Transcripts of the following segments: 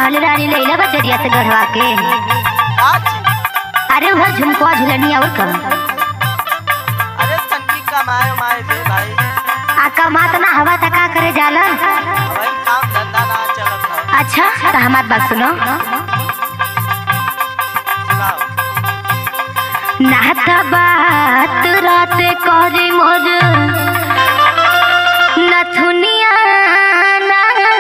महल रानी लैला बचरिया से गढ़वा के आज अरे वह झुमकुआ झुलनी और का अरे तनकी कमाए उमाए दे भाई आ कमात ना हवा तका करे जाला भाई काम धंधा ना चलत है अच्छा तो हमार बात सुनो सुनाओ नाता बात रात करे मोर नथुनिया ना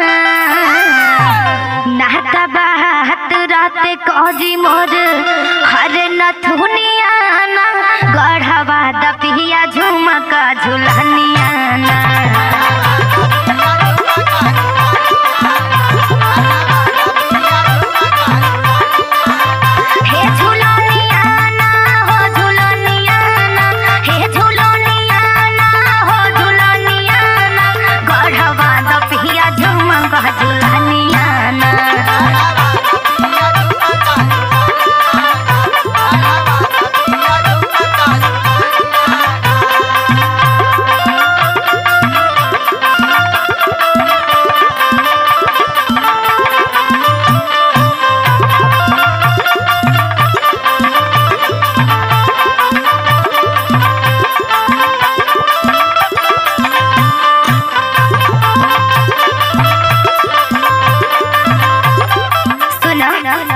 नाता बात रात करे मोर हर नथुनिया ना गढ़वा दपिया झुमका झुलनिया ना हे झुलनिया ना हो झुलनिया ना हे झुलनिया ना हो झुलनिया ना गढ़वा दपिया झुमका झुलनिया ना सुनो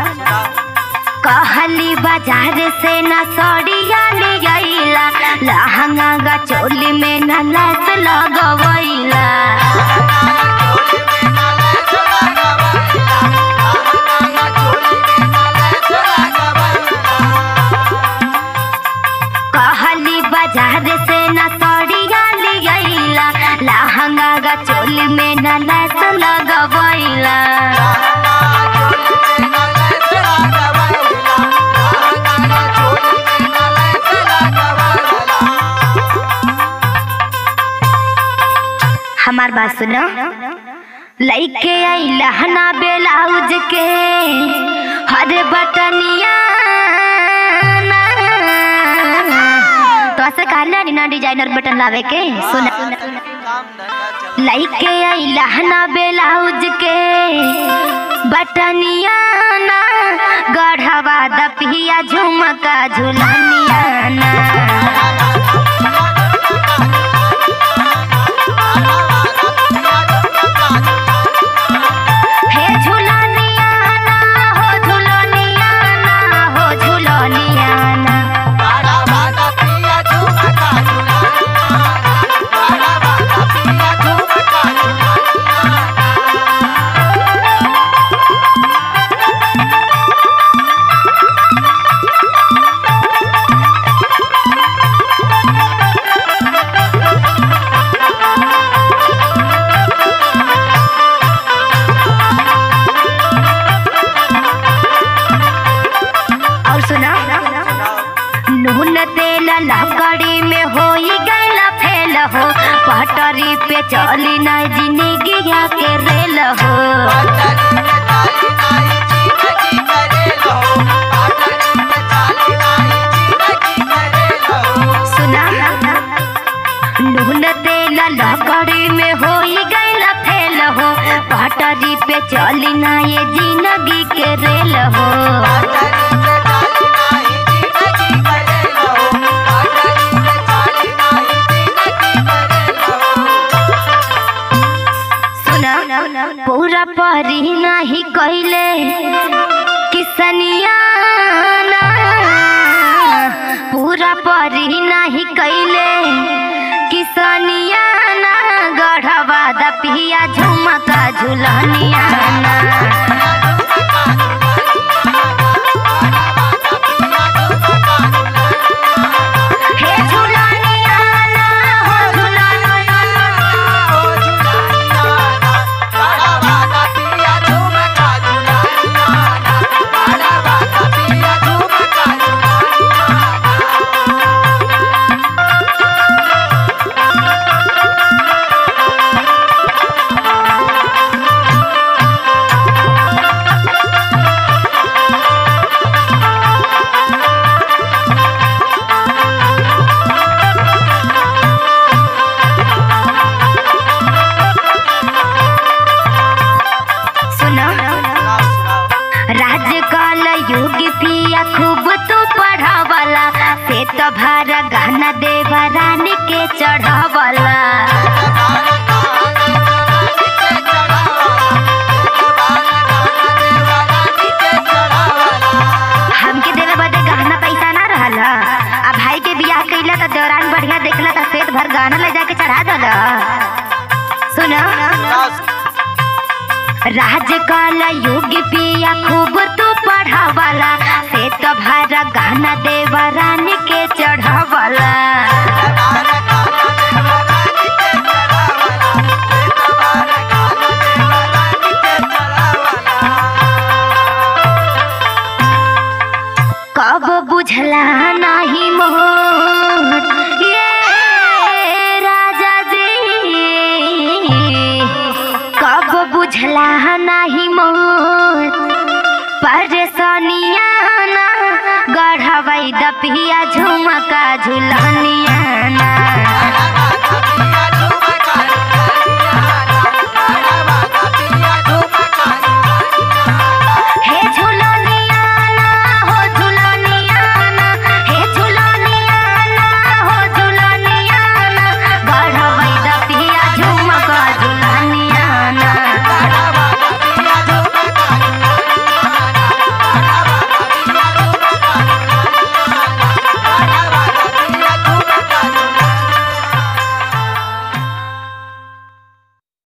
कहली बाजार से न सड़िया लियाइला लहंगा गा चोली में न लस लगवैला कहली बाजार से न सड़िया लियाइला लहंगा गा चोली में न लस लगवैला हमार बात सुनो लइके आई लहना ब्लाउज के हर बटनिया ना। तो ऐसे कहला नी ना डिजाइनर बटन लावे के सुना काम धंधा चल लइके आई लहना ब्लाउज के बटनिया ना गढ़वा दपिया झुमका झुलनिया ना हे झुलनिया ना हो झुलनिया ना हो झुलनिया ना और सुना नून तेल लकड़ी में होई गैल फेल हो पटरी पे चली ना जिंदगी के रेल हो सुना नून तेल लकड़ी में होई गैल फेल हो पटरी पे चली ना ये जिंदगी के रेल हो सुना पूरा परी नहीं कहले किसनिया ना पूरा परी नहीं कहले किसनिया ना गढ़वा दपिया झुमका झुलनिया ना हे झुलनिया ना हो झुलनिया तो भारा गहना देवा रानी के चढ़ावला हमके देवे बदे गहना पैसा ना रहला आ भाई के बियाह कइला त दौरान बढ़िया देखला त सेठ भर गहना ले जाके चढ़ा दला सुनो राज काला युग पिया खूब तू पढ़ावाला से तो भारा गहना देवा रानी के चढ़ावाला कब बुझला नाही मोर ये राजा जी कब बुझला नाही मोर परेशानिया ना गढ़वई दपिया झुमका झुलनिया ना